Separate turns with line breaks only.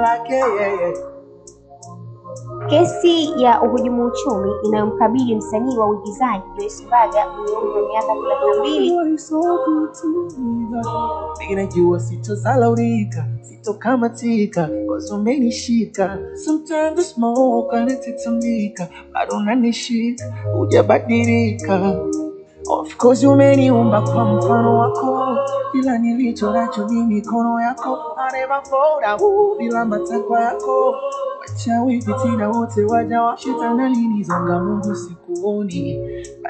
lake yeye.
Kesi ya uhujumu uchumi inayomkabili msanii wa uigizaji Joyce Mbaga mwenye umri wa miaka thelathini na mbili
You are so good to me, God. Ninajua sitozalaulika, sitokamatika, cause umenishika. Sometimes the smoke anatitamika, bado unanishika, hujabadilika. Of course umeniumba kwa mfano wako, ila nilicho nacho ni mikono yako. I never fall down bila matakwa yako. Wachawi fitina wote waja wa shetani alinizonga, Mungu sikuoni